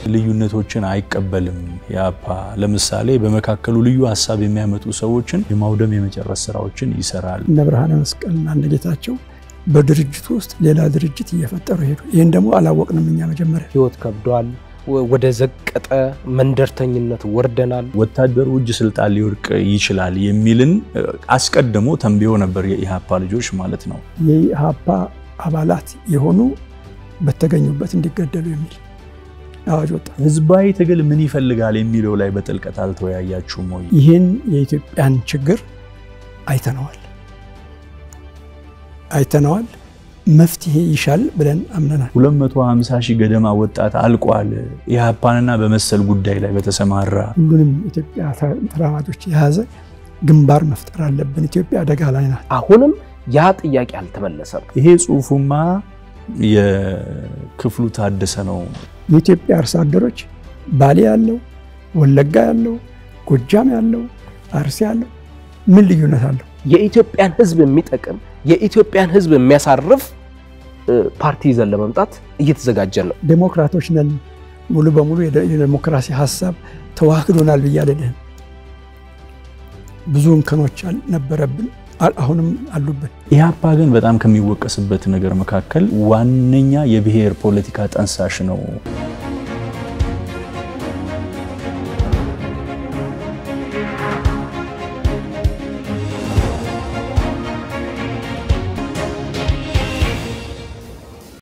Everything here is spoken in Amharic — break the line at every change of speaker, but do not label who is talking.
ልዩነቶችን አይቀበልም። ኢህአፓ ለምሳሌ በመካከሉ ልዩ ሀሳብ የሚያመጡ ሰዎችን የማውደም የመጨረስ ስራዎችን ይሰራል።
እነ ብርሃነ መስቀልና እነ ጌታቸው በድርጅቱ ውስጥ ሌላ ድርጅት እየፈጠሩ ሄዱ። ይህን ደግሞ አላወቅንም እኛ መጀመሪያ።
ህይወት ከብዷል። ወደ ዘቀጠ መንደርተኝነት ወርደናል።
ወታደሩ እጅ ስልጣን ሊወድቅ ይችላል የሚልን አስቀድሞ ተንብዮ ነበር የኢህአፓ ልጆች ማለት ነው።
የኢህአፓ አባላት የሆኑ በተገኙበት እንዲገደሉ የሚል አዋጅ ወጣ።
ህዝባዊ ትግል ምን ይፈልጋል የሚለው ላይ በጥልቀት አልተወያያችሁም ወይ?
ይህን የኢትዮጵያን ችግር አይተነዋል አይተነዋል መፍትሄ ይሻል ብለን አምነናል።
250 ሺህ ገደማ ወጣት አልቋል። ኢህአፓንና በመሰል ጉዳይ ላይ በተሰማራ
ሁሉንም ኢትዮጵያ ተራማጆች የያዘ ግንባር መፍጠር አለብን። ኢትዮጵያ አደጋ ላይ ናት።
አሁንም ያ ጥያቄ አልተመለሰም።
ይሄ ጽሁፉማ የክፍሉ ታደሰ ነው።
የኢትዮጵያ አርሶ አደሮች ባሌ ያለው፣ ወለጋ ያለው፣ ጎጃም ያለው፣ አርሲ ያለው ምን ልዩነት አለው?
የኢትዮጵያን ህዝብ የሚጠቅም የኢትዮጵያን ህዝብ የሚያሳርፍ ፓርቲ ይዘን ለመምጣት እየተዘጋጀን ነው።
ዴሞክራቶች ነን፣ ሙሉ በሙሉ የዴሞክራሲ ሀሳብ ተዋህዶናል ብዬ አልልህም። ብዙ እንከኖች ነበረብን፣ አሁንም አሉብን።
ኢህአፓ ግን በጣም ከሚወቀስበት ነገር መካከል ዋነኛ የብሔር ፖለቲካ ጠንሳሽ ነው።